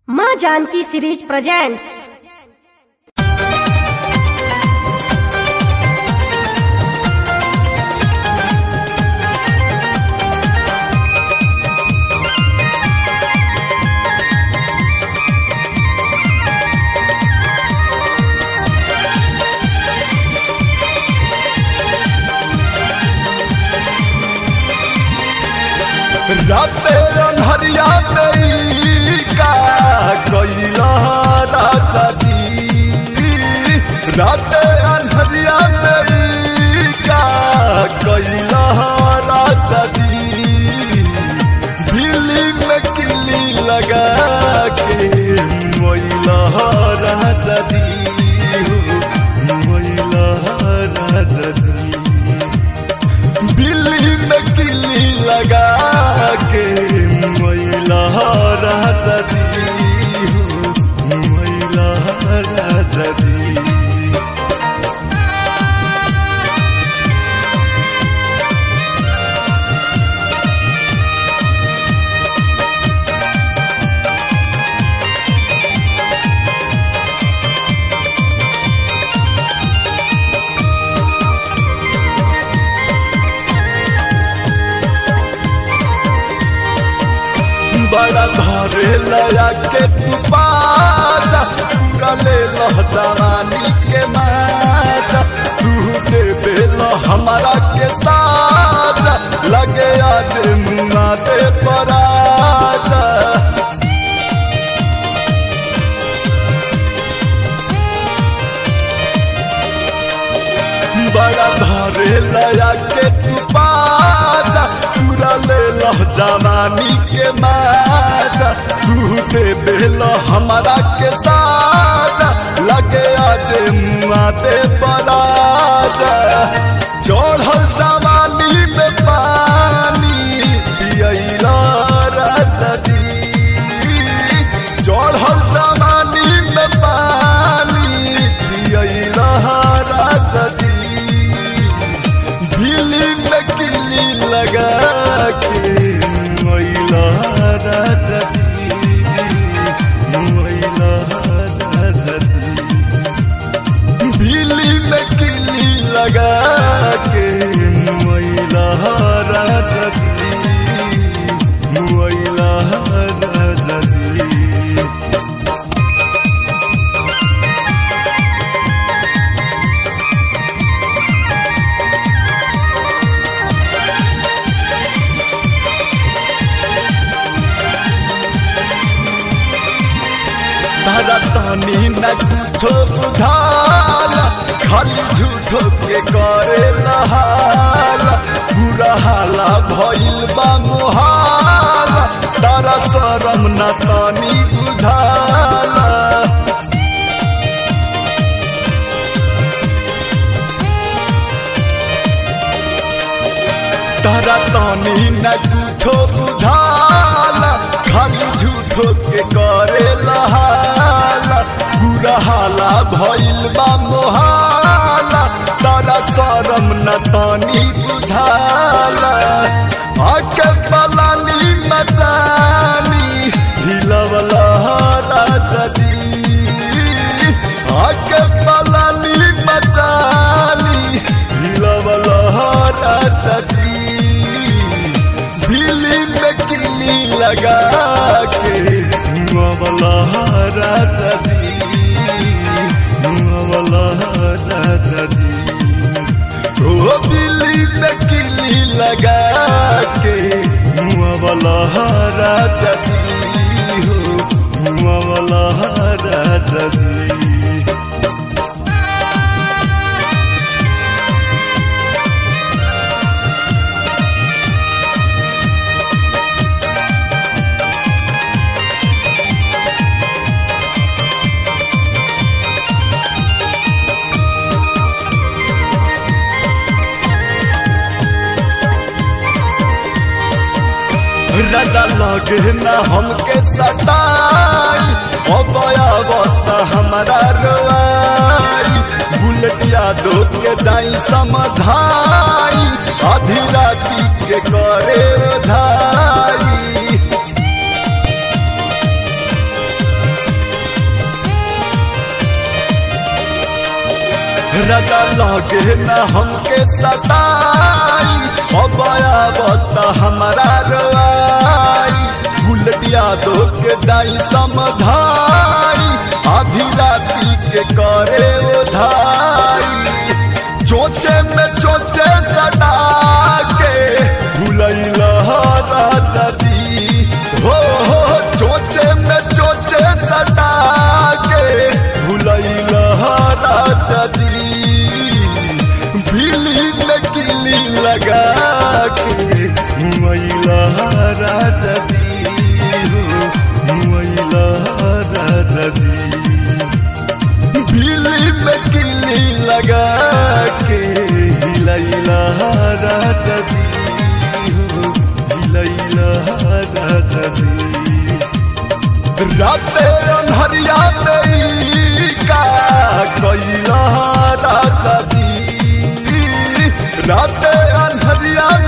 माँ Janaki series presents राते रंधरिया में का कैला राजा जी राते रंधरिया में का कैला राजा जी दिल्ली में किली लगा के मोइला राजा जी मोइला राजा जी दिल्ली में किली लगा के मैला राजा दी हो मैला राजा दी बड़ा धरे लया के तू पाजा पूरा ले लो जवानी के माजा तू दे बेलो हमारा के ताजा लगे आज मुआ दे पराजा बड़ा धरे लया के तू पाजा पूरा ले लो जवानी के माजा तू दे बेलो हमारा के ताजा लगे आज मुआ दे पराजा चढ़ल जवानी में पानी पियला राजा जी चढ़ल जवानी में पानी पियला राजा जी दिल्ली में किली लगा के मैला राजा जी मैला राजा जी दिल्ली में किली लगा के मैला राजा जी मैला राजा जी तारा तानी न कुछो बुझाला खाली झूठो के करे नहाला बुरा हाला भइल बा मोहाला तारा शरम न तानी बुझाला तारा तानी न कुछो बुझाला खाली झूठो के करे लहाला बुरा हाला भइल बा मोहाला तारा शरम न तानी बुझाला आके पलानी मचानी हिलवला राजा जी आके पलानी मचानी हिलवला राजा जी दिल्ली में किली लगा के मुआवला राजा जी मुआवला राजा जी ओ दिल्ली में किली लगा के मुआवला राजा जी हो मुआवला राजा जी राजा लगे न हमके सटाई ओ बयावत हमारा रोआई बुलेटिया दो के जाई समझाई आधी राती के करे ओझाई रजा लगे न हमके सताई अब आवत हमारा रोआई बुलटिया दो के जाई समझाई आधी राती के करे उधाई चोचे में चोचे सटा के भूलैल राजा जी हो हो चोचे में चोचे सटा के भूलैल राजा जी बिली में किली लगा के मैला राजा जी हो मैला राजा जी दिल्ली में किली लगा के हिलैला राजा जी हो हिलैला राजा जी राते अन्हरिया में ई का कैला राजा जी राते अन्हरिया